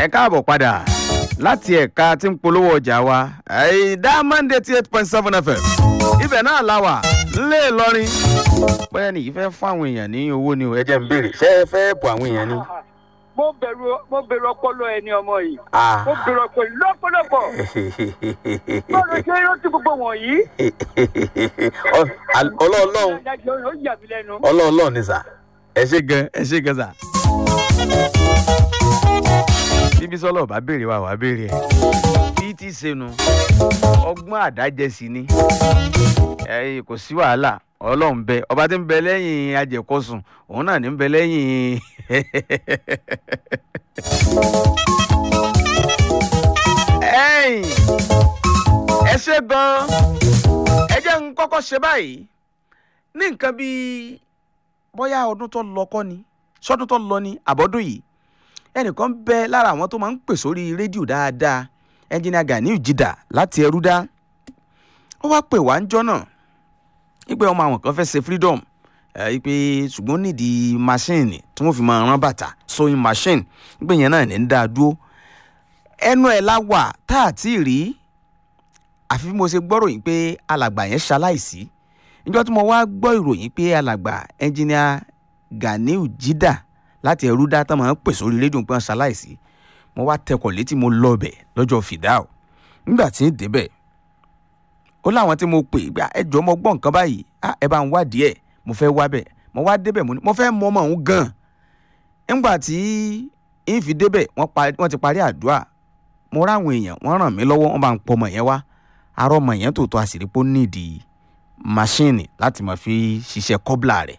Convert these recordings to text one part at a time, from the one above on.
ẹ káàbọ̀ padà láti ẹ̀ka tí ń polówó ọjà wa diamond eighty eight point seven fm ibẹ̀ náà la wà nílé Ìlọrin bóyá nìyí fẹ́ fún àwọn èèyàn ní owó ni o ẹ jẹ́ ń béèrè ṣé ẹ fẹ́ bọ̀ àwọn èèyàn ni. mo bẹ̀rù mo bẹ̀rù ọpọlọ ẹni ọmọ yìí Ah. mo bẹ̀rù ọpọlọ lọ́pọ̀lọpọ̀ bọ́ọ̀lù ṣe é rántí gbogbo wọ̀nyí. ọlọ́ọ̀lọ́hún adájọ́ ó yà mí lẹ́nu. ọlọ́ọ̀lọ́ọ̀ ni sà ẹ ṣe gan ẹ ṣe gan sà. bíbí sọlọ bá béèrè wa wàá béèrè ẹ bí tí senu ọgbọ́n àdájẹsí ni ẹ kò sí wàhálà ọlọ́run bẹ ọba tí ń bẹ lẹ́yìn ajẹ̀kọ́sùn òun náà ní ń bẹ lẹ́yìn ẹ̀yìn ẹ ṣe gan ẹ jẹ́ ń kọ́kọ́ ṣe báyìí ní nǹkan bíi bóyá ọdún tó lọ kọ́ ni sọ́dún tó lọ ni àbọ̀dún yìí ẹnìkan bẹ lára àwọn tó máa ń pè sórí rédíò dáadáa ẹnjìnìà Ganiu Jida láti Ẹrúdá ó wá pè wá ń jọ́ náà wípé ọmọ àwọn kan fẹ́ ṣe freedom ẹ wípé ṣùgbọ́n nídìí machine tí wọ́n fi máa rán bàtà sewing machine wípé yẹn náà ní ń dá a dúró ẹnu ẹ̀ la wà tá a ti rí àfi bí mo ṣe gbọ́ ròyìn pé alàgbà yẹn ṣaláìsí níjọ́ tí mo wá gbọ́ ìròyìn pé alàgbà ẹnjìnìà Ganiu Jida láti Ẹrúdá tán máa ń pè sórí rédíò pé wọ́n ṣaláìsí mo wá tẹkọ̀ létí mo lọ bẹ̀ lọ́jọ́ fìdáù nígbà tí ń débẹ̀ ó láwọn tí mo pè gbà ẹ jọ mo gbọ́ nǹkan báyìí ah, ẹ bá ń wádìí ẹ̀ mo fẹ́ wá bẹ̀ mo wá débẹ̀ mo ní mo fẹ́ mọ ọmọ òun gan nígbà tí ń fi débẹ̀ wọ́n pa- wọ́n ti parí àdúrà mo ráwọn èèyàn wọ́n ràn mí lọ́wọ́ wọ́n bá ń pọ ọmọ yẹn wá arọ ọmọ yẹn tòótọ́ àṣírí pé ó nídìí máṣíìnì láti máa fi ṣiṣẹ́ kọ́bla rẹ̀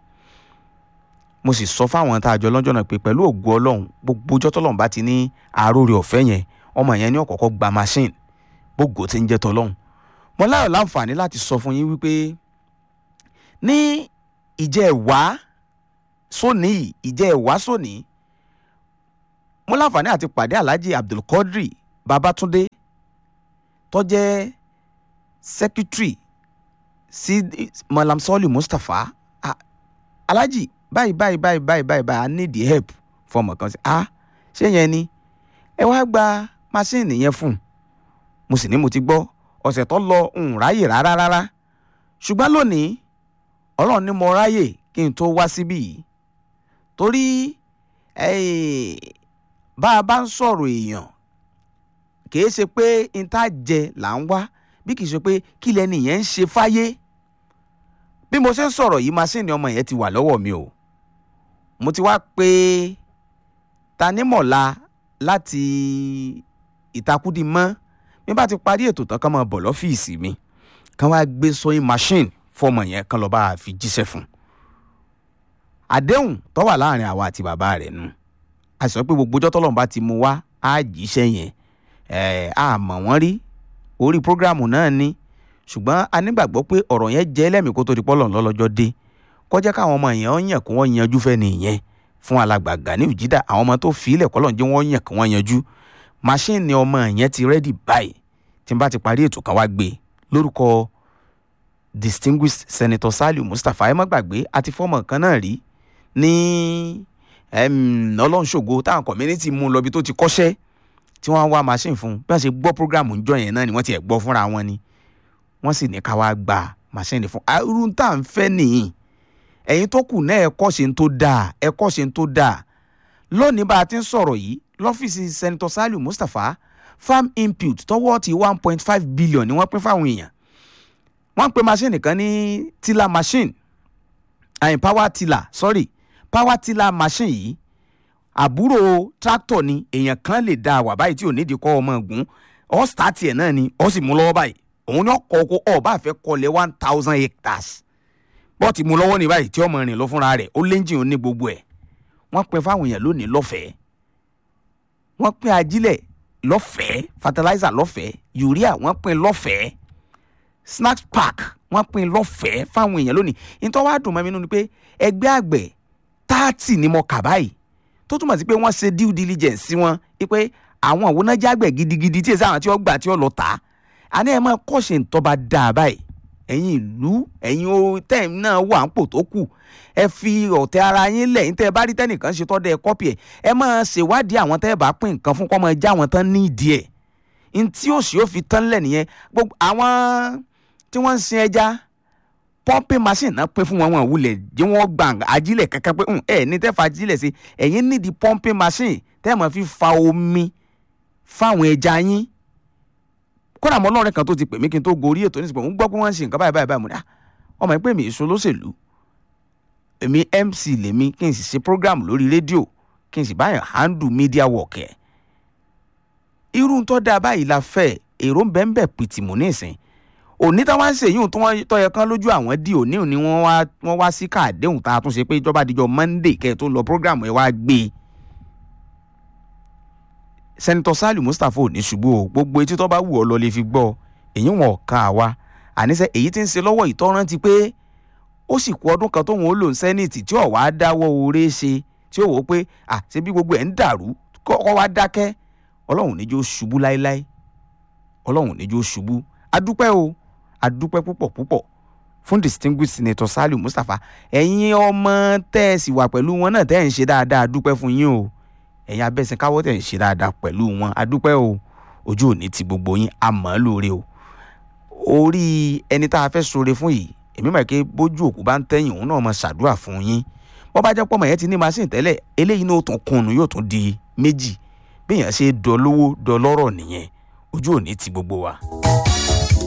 mo sì sọ fáwọn tá a jọ lọ́jọ́ náà pé pẹ̀lú ògo ọlọ́run gbogbo ọjọ́ tọ́lọ́run bá ti ní àáròrè ọ̀fẹ́ yẹn ọmọ yẹn ní ọ̀kọ̀ọ̀kọ̀ gba máṣíìnì gbogbo tí ń jẹ́ tọ́lọ́run mo láyọ̀ láǹfààní láti sọ fún yín wípé ní ìjẹ́ ẹ̀wá sóní yìí ìjẹ́ ẹ̀wá sóní mo láǹfààní àti pàdé alhaji abdulkadri babatunde tó jẹ́ secretary sí malam sọ́ọ̀lì mustapha Ah, alhaji báyìí báyìí báyìí báyìí báyìí báyìí i need the help fún ọmọ kan sí ah ṣé yẹn ni ẹ wá gba máṣíìnì yẹn fún un mo sì ní mo ti gbọ́ ọ̀sẹ̀ tó lọ ń ráyè rárá rárá ṣùgbọ́n lónìí ọlọ́run ní mo ráyè kí n tó wá síbí yìí torí eh, bá a bá ń sọ̀rọ̀ èèyàn kìí ṣe pé n tá jẹ là ń wá bí kìí ṣe pé kí lẹni yẹn ń ṣe fáyé bí mo ṣe ń sọ̀rọ̀ yìí máṣíìnì ọmọ yẹn ti wà lọ́wọ́ mi o mo ti wá pé tanímọ̀lá láti ìtakùdí mọ́ bí bá ti parí ètò tán kán máa bọ̀ lọ́fíìsì mi kán wá gbé sewing machine fọmọ yẹn kán lọ́ọ́ bá a fi jíṣẹ́ fún un àdéhùn tó wà láàrin àwa àti bàbá rẹ̀ nu a sọ pé gbogbo ọjọ́ tọ́lọ́run bá ti mú wá á jíṣẹ́ yẹn ẹ̀ á mọ̀ wọ́n rí orí prógráàmù náà ni ṣùgbọ́n a nígbàgbọ́ pé ọ̀rọ̀ yẹn jẹ́ lẹ́mìí kó tó di pọ́lọ̀ lọ́lọ́jọ́ dé kọjá káwọn ọmọ yẹn ó yàn kí wọ́n yanjú fẹ́ nìyẹn fún alàgbà Ganiu Jida àwọn ọmọ tó fi ilẹ̀ kọ́lọ̀ jẹ́ wọ́n yàn kí wọ́n yanjú máṣíìnì ọmọ yẹn ti rẹ́dì báyìí tí n bá ti parí ètò kan wá gbé lórúkọ distinguished senator Saliu Mustapha ẹ má gbàgbé àti fọ́ọ̀mù kan náà rí ní em, ọlọ́nṣògo táwọn community mú un lọ bí tó ti kọ́ṣẹ́ tí wọ́n á wá machine fún un bí wọ́n ṣe gbọ́ program ńjọ yẹn náà ni wọ́n ti ẹ̀ gbọ́ fúnra wọn ni wọ́n sì ní ká wá gba machine fún un irú tá à ń fẹ́ nìyí ẹ̀yin tó kù náà ẹ kọ́ ṣe ń tó dáa ẹ kọ́ ṣe ń tó dáa lónìí bá a ti ń sọ̀rọ̀ yìí lọ́fíìsì senator Saliu Mustapha farm input tọwọ́ ti one point five billion ni wọ́n pín fáwọn èèyàn wọ́n ń pe machine kan ní tiller machine àyìn power tiller sorry power tiller machine yìí àbúrò tractor ni èèyàn kan lè dá wà báyìí tí ò nídìí kọ́ ọmọ ọ̀gùn ọ́ start ẹ̀ náà ni ọ́ sì mú lọ́wọ́ báyìí òun ni ọkọ̀ oko ọ̀ bá fẹ́ kọlẹ̀ one thousand hectares bọ́ọ̀tì mú lọ́wọ́ ní báyìí tí ọmọ rìn lọ fúnra rẹ̀ ó léńjìn ó ní gbogbo ẹ̀ wọ́n pín fáwọn èèyàn lónìí lọ́fẹ̀ẹ́ wọ́n pín ajílẹ̀ lọ́fẹ̀ẹ́ fertilizer lọ́fẹ̀ẹ́ urea wọ́n pín lọ́fẹ̀ẹ́ snack pack wọ́n pín lọ́fẹ̀ẹ́ fáwọn èèyàn lónìí nítorí wàá dùn mọ́ mi nínú ni pé ẹgbẹ́ àgbẹ̀ táàtì ni mo kà báyìí tó túmọ̀ sí pé wọ́n ṣe due diligence sí wọn pé àwọn òwúnájà àgbẹ̀ gidigidi tí èsì àwọn tí wọ́n gbà tí wọ́n lọ tà á àní ẹ̀ máa kọ́ṣe ntọ́ba dáa báyìí ẹ̀yin ìlú ẹ̀yin o tẹ́ẹ̀ náà wà ń pò tó kù ẹ fi ọ̀tẹ̀ ara yín lẹ̀ ní tẹ́ ẹ bá rí tẹ́nìkan ṣe tọ́ dẹ ẹ kọ́pì ẹ̀ ẹ máa ṣèwádìí àwọn tẹ́ ẹ bá pín nǹkan fún kọ́ máa já àwọn tán ní ìdí ẹ̀ n tí òsì ó fi tán lẹ̀ nìyẹn gbogbo àwọn tí wọ́n ń sin ẹja pumping machine náà pín fún wọn wọn wulẹ̀ jẹ́ wọ́n gbà ajílẹ̀ kankan pé ẹ ní tẹ́ fa ajílẹ̀ sí ẹ̀yin nídìí pumping machine tẹ́ ẹ máa fi fa omi fáwọn ẹja yín kódà mọ́ ọlọ́run kan tó ti pè mí kí n tó gorí ètò nísìnyí ń gbọ́ pé wọ́n ń ṣe nǹkan báyìí báyìí báyìí mo ní ọmọ ẹ pé mi èso lóṣèlú èmi mc lèmi kí n sì ṣe program lórí rédíò kí n sì báyìí handle media work ẹ̀ irú tó dáa báyìí la fẹ́ èrò ń bẹ́ ń bẹ̀ pìtìmù nísìn òní táwọn ń ṣe yìí tó wọ́n tọ́yẹ kan lójú àwọn dí òní òní wọ́n wá wọ́n wá sí káàdéhùn tá a tún ṣe pé ìjọba àdìjọ monday kẹ́ ẹ̀ tó lọ program ẹ̀ wá gbé e sẹ́nitọ́ sálì mustapha ò ní ṣubú o gbogbo etí tó bá wù ọ́ lọ lè fi gbọ́ èyí wọn ò kan àwa àníṣe èyí tí ń ṣe lọ́wọ́ ìtọ́rán ti pé ó sì kú ọdún kan tóun ó lò ní sẹ́nìtì tí ò wá dáwọ́ oore ṣe tí ó wò ó pé à ṣe bí gbogbo ẹ̀ ń dàrú kọ́ wá dákẹ́ ọlọ́run níjó ṣubú láéláé ọlọ́run níjó ṣubú adúpẹ́ o adúpẹ́ púpọ̀ púpọ̀ fún distinguished senator sálì mustapha ẹ̀yin ọmọ tẹ́ ẹ sì wà pẹ̀lú wọn náà tẹ́ ẹ̀ ń ṣe dáadáa adúpẹ́ fún yín o ẹ̀yin abẹ́sìn káwọ́ tẹ̀ ń ṣe dáadáa pẹ̀lú wọn adúpẹ́ o ojú òní ti gbogbo yín àmọ́ lóore o orí ẹni tá a fẹ́ ṣoore fún yìí èmi mọ̀ pé bójú òkú bá ń tẹ̀yìn òun náà mọ̀ ṣàdúrà fún yín bọ́ bá jẹ́ pọ́mọ yẹn ti ní machine tẹ́lẹ̀ eléyìí náà ó tún kùnú yóò tún di méjì bí èèyàn ṣe dọlówó dọlọ́rọ̀ nìyẹn ojú òní ti gbogbo wa.